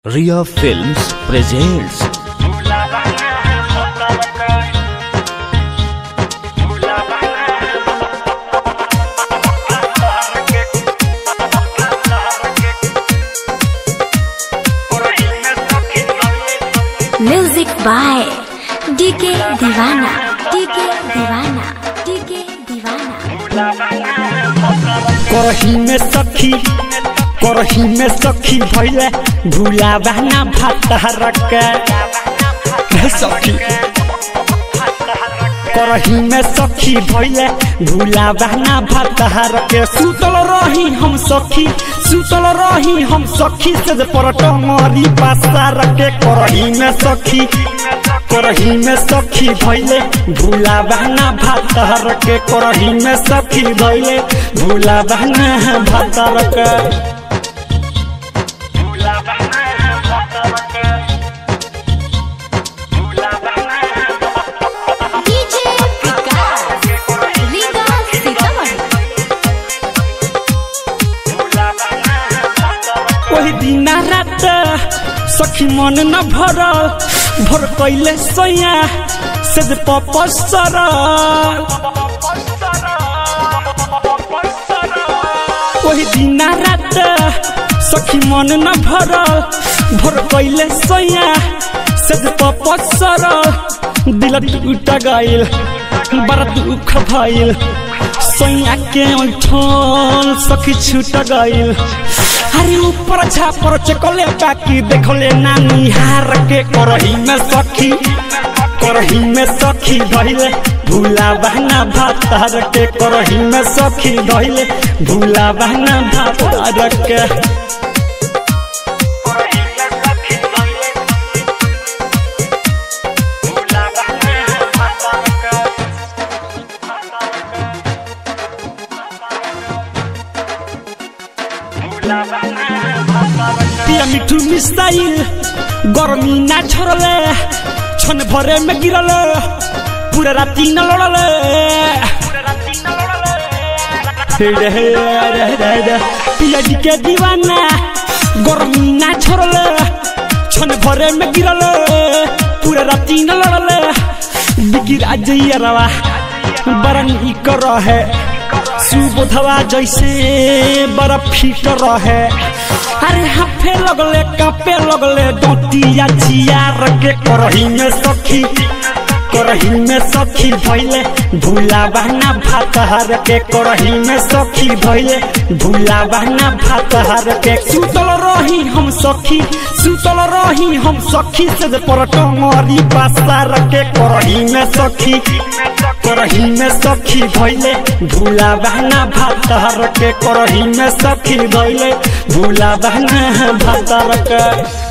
Ria Films presents music by DK Deewana DK Deewana DK Deewana करही में सखी करही में सखी भैले भूला बहना भात रख सखी करही में सखी भैले भूला बहना भात रख सुतल रही हम सखी सुतल रही हम सखी से परट मरी पासा रखे करही में सखी करही में सखी भैले भूला बहना भात रखे करही में सखी भैले भूला बहना भात रखे डीजे विकास लीगा सीतामढ़ी ओही दिन रात सखी मन न भर भर कैले सैया से जे पपसर ओही दिन रात सखी मन न भर भर कैले सैया से जे पपसर दिल टूट गइल बड़ा दुख भइल सैया के ठोल सखी छूट गइल अरे ऊपर छापर चकले बाकी देखले नानी हार के करही में सखी करही में सखी धइले भूला बहना भात हार के करही में सखी धइले भूला बहना भात हार के पिया मिठू मिसाइल गर्मी ना छोड़ले छन भरे में गिरले पूरा राती न लड़ले हे रे हे रे रे रे पिया जी के दीवाना गर्मी ना छोड़ले छन भरे में गिरले पूरा राती न लड़ले बिगिरा जइया रवा बरन ई कर है सुबोधवा जैसे बर्फ फीट रहे अरे हाफे लगले कापे लगले डोटिया चियार के करही में सखी करही में सखी भैले भूला बहना भात हर के करही में सखी भैले भूला बहना भात हर के सुतल रही हम सखी सुतल रही हम सखी से जे परट मरी पासा रखे करही में सखी करही में सखी भैले भूला बहना भात हर के करही में सखी भैले भूला बहना भात हर के